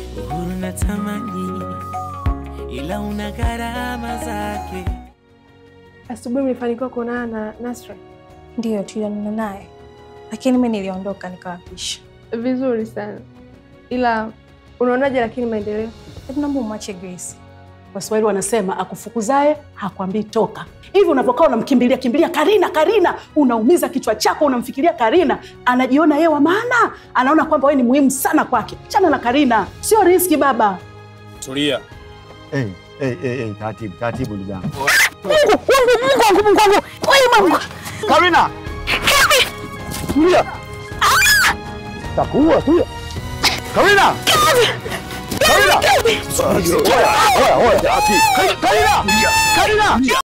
uhuru na tamani, ila una gharama zake. Asubuhi mlifanikiwa kuonana na Nasra? Ndiyo, tulionana naye, lakini mi niliondoka nikawapisha. Vizuri sana, ila unaonaje lakini maendeleo? Hebu naomba umwache Grace. Waswahili wanasema akufukuzae hakwambii toka. Hivi unavyokaa unamkimbilia kimbilia Karina, Karina, unaumiza kichwa chako, unamfikiria Karina. Anajiona yeye wa maana, anaona kwamba wewe ni muhimu sana kwake. Chana na Karina, sio riski baba. Tulia. Hey, hey, hey, hey, taratibu taratibu, ndugu yangu. Karina, tulia, takuua, tulia. Karina, Karina, oya, oya, oya, Karina, Karina.